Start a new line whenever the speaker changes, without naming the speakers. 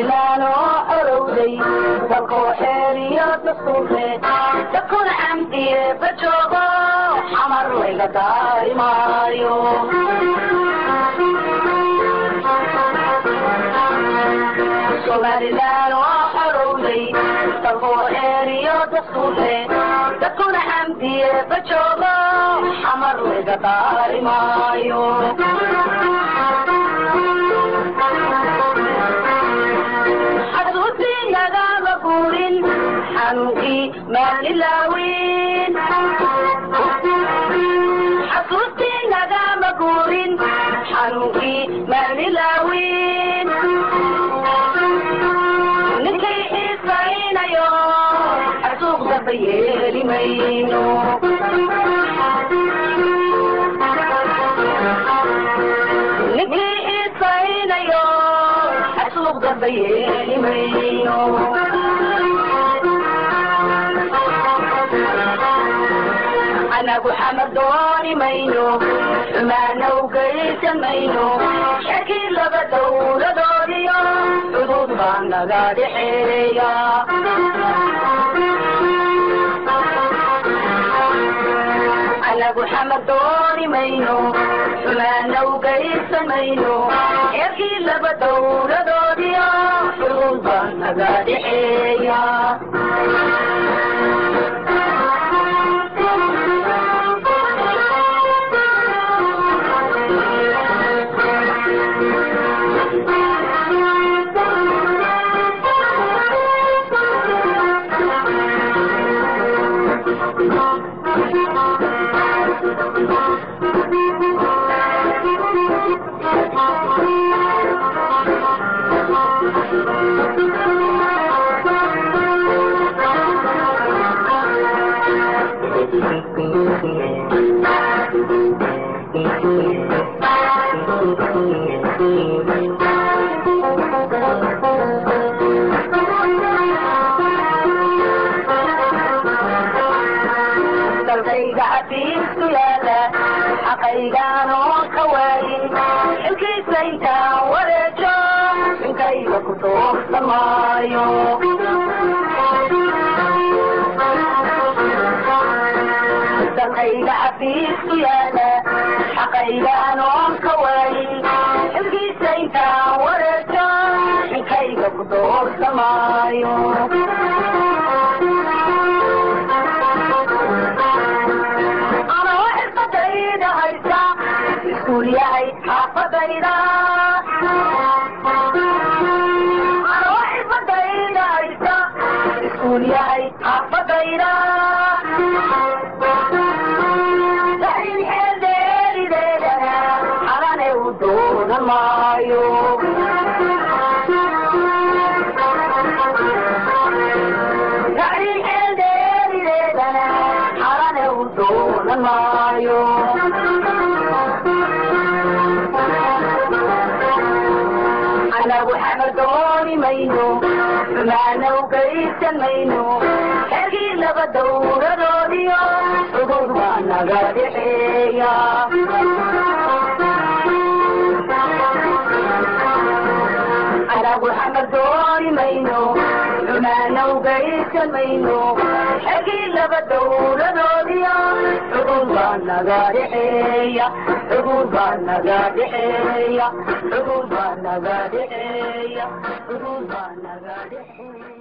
somalilan oo orowday dalkoo xeeriyo dastuure dadkuna camdiye bajoogo xamar layga daari maayo somalilan oo orowday dalkoo xeeriyo dastuure dadkuna camdiye bajoogo xamar layga daari maayo xasuusi nagama guurin xanuunkii maalilaawin xasuusi nagama guurin xanuunkii maalilaawin ninkay xiisaynayo xasuuq damba yeeli mayno ninkii xiisaynayo xasuuq damba yeeli mayno anagu xamar dooni mayno xumaana u geysan mayno shakii laba dowladoodiyo xuduud baa naga dhexeeya anagu xamar dooni mayno xumaana u geysan mayno shakii laba dowladoodiyo xuduud baa naga dhexeeya dalkayga cafiisku yaala xaqaygaan oo ka waayin xilkiisa intaan wareejo inkayga ku toogsan maayo dalkayga cafiisku yaala xaqaygaan oo ka waayin xilkiisa intaan wareejo inkayga ku toogsan maayo anoo xirfadayda haysa iskuul yahay xaafadayda anoo xirfadayda haysa iskuul yahay xaafadayda saxiin xeeldeerideedana xalane u doonan maayo saxiin xeeldeerideedana xalane u doonan maayo anagu xamar dooni mayno xumaana u geysan mayno xergii laba dowladoodiyo xuduud baa naga dhexeeya anagu xamar dooni mayno xumaana u geysan mayno xergii laba dowladoodiyo xuduud baa naga dhexeeya xuduud baa naga dhexeeya xuduud baa naga dhexeeya xuduud baa naga dhexeeya